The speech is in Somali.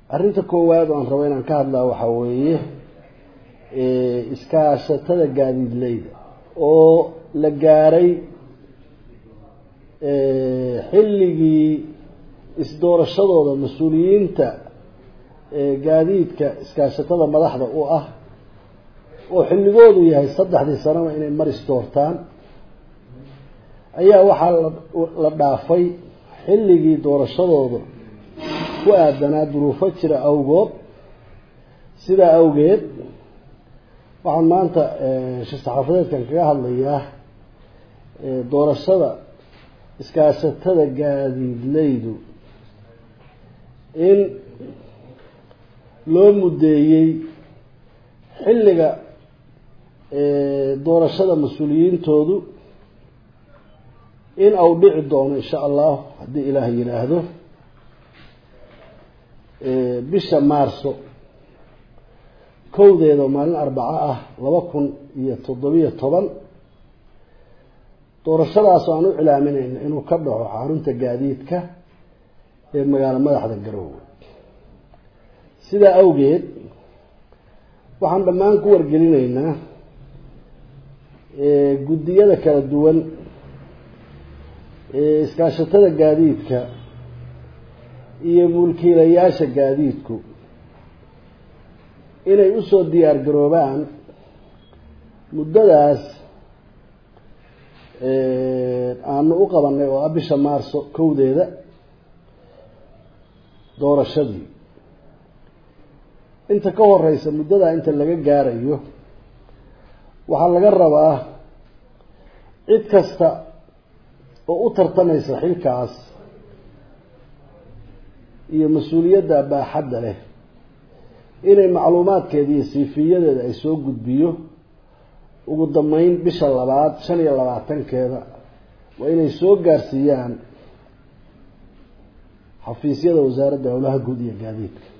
arrinta koowaad oo aan rabo inaan ka hadlaa waxaa weeye iskaashatada gaadiidleyda oo la gaaray xilligii isdoorashadooda mas-uuliyiinta gaadiidka iskaashatada madaxda u ah oo xilligoodu yahay saddexdii sanaba inay maris doortaan ayaa waxaa la dhaafay xilligii doorashadooda ku aadanaa duruufo jira awgood sidaa awgeed waxaan maanta shir saxaafadeedkan kaga hadlayaa doorashada iskaashatada gaadiidleydu in loo muddeeyey xilliga doorashada mas-uuliyiintoodu in au dhici doono insha allah haddii ilaah yidhaahdo bisha maarso kowdeeda oo maalin arbaco ah laba kun iyo toddobiyo toban doorashadaasoo aan u cilaaminayno inuu ka dhaco xarunta gaadiidka ee magaalo madaxda garoowe sidaa awgeed waxaan dhammaan ku wargelinaynaa guddiyada kala duwan iskaashatada gaadiidka iyo mulkiilayaasha gaadiidku inay usoo diyaar garoobaan muddadaas aanu u qabanay oo ah bisha maarso kowdeeda doorashadii inta ka horeysa muddadaa inta laga gaarayo waxaa laga rabaa cid kasta oo u tartamaysa xilkaas iyo mas-uuliyadda baaxadda leh inay macluumaadkeeda iyo siifiyadeeda ay soo gudbiyo ugu dambeyn bisha labaad shan iyo labaatankeeda waa inay soo gaarsiiyaan xafiisyada wasaaradda howlaha guud iyo gaadiidka